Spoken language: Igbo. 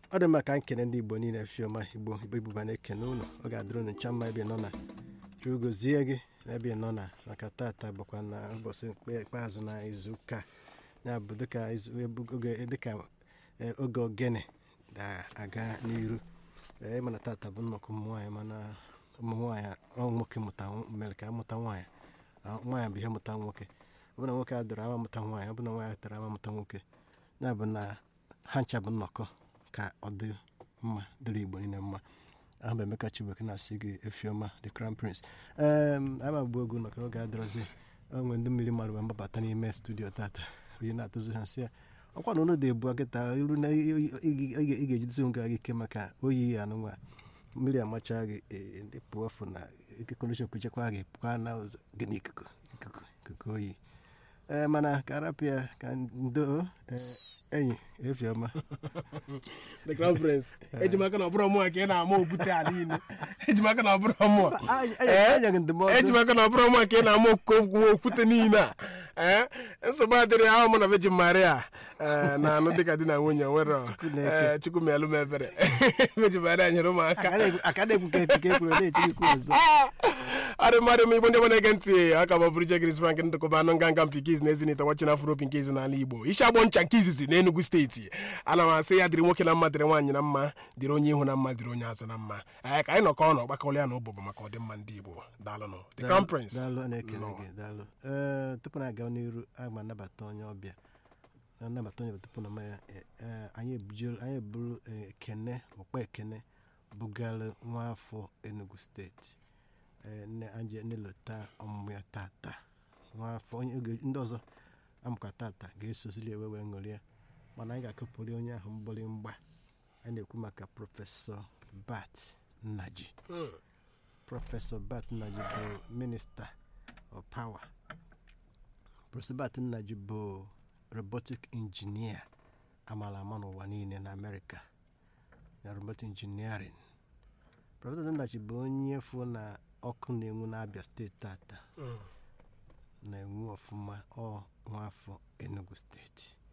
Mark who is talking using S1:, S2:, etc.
S1: ọ dị mma ka nkene ndị igbo niile fiọma igbo igbo ibuba na-ekene ụlọ ọ ga-adịrị unu ncha mma ebe ị nọ na chukwu gozie gị n'ebe ị nọ na maka tata bụkwa na ụbọchị ikpe- ikpeazụ na izu ụka ya bụ dịka izu- ebu- oge dịka eh, oge ogene ga-aga n'iru ee mana tata bụ nnọkọ ụmụ nwaanyị mana ụmụ nwaanyị ọ nwoke mụta nw- mere ka amụta nwaanyị Ah, nwaanyị bụ ihe mụta nwoke ọ bụ na nwoke adịrị ama mụta nwaanyị ọ bụ na nwaanyị adịrị ama mụta nwoke ya bụ na ha ncha bụ nnọkọ ka ọ dị mma dịrị igbo niile mma ahụ bụ emeka chibuike na-asị gị efioma the crown prince em ama gbu egwu nọkọ oge adịrọzi onwe ndị mmiri mmadụ wee mgbabata n'ime studio tata onye na-atụzi ha sị ya ọkwa na ụlọ dị ebu kịta iru na ị- ị- ị- ị- ị ga-ejidesi onwe gị ike maka oyi ya anụnwa mmiri amacha gị e- ndị pụọ fụ na ekekọrịcha kwuchekwa gị pụkwa na ụzọ gị n'ikuku ikuku ikuku oyi ee mana ka arapịa ka ndo ee, enyi efioma
S2: the crown prince ejimaka na ọbụrụ mụa ka ị na-ama okwute ala niile ejimaka na ọbụrụ mụa
S1: enyeghị ndụmọdụ
S2: ejimaka na ọbụrụ mụa ka ị na-ama okwu okwute niile a ee nsogbu adịrị ahụ mụ na vejin maria ee, na-anụ dịka di na nwunye nwere
S1: na-eke.
S2: ee, chukwu melụ m ebere vejin maria nyere ụmụaka
S1: aka na-ekwu ka epike ekwuru na-etinye ikwu ọzọ
S2: ọrị mmadụ m igbo ndị ọma na-ege ntị aka bụ bụrụ jegris frank ndụkọba anụ nganga mpi nke izi na ezinite wachina afro opi nke izi n'ala igbo isi agbọ ncha nke izizi na enugu steeti ana m asị ya dịrị nwoke na mma dịrị nwaanyị na mma dịrị onye ihu na mma dịrị onye azụ na mma ee ka anyị nọkọ ọnụ ọgbakọla ya na ụbụbụ maka ọdịmma ndị igbo daalụnụ the crown prince
S1: daalụ a na-ekele
S2: Nnọọ.
S1: gị daalụ ee tupu na aga n'iru aga m anabata onye ọbịa anabata onye ọbịa tupu na maya anyị ebujere anyị eburu eh, ekene ọkpa ekene bugara nwaafọ enugu steeti eh, nne anje nelota ọmụmụ ya tata nwaafọ onye oge ndị ọzọ amụkwa tata ga-esozili ewe wee ṅụrịa mana anyị ga-akụpụrụ onye ahụ mgbịrịmgba a na-ekwu maka prọfesọ bat nnaji
S2: Hmm.
S1: prọfesọ bat nnaji bụ minista of power prọfesọ bat nnaji bụ robotic injinia amara ama n'ụwa niile na amerịka na robotic engineering prọfesọ nnaji bụ onye fụ na ọkụ na-enwu n'abịa steeti tata
S2: Hmm.
S1: na-enwu ọfụma ọ nwafọ enugu steeti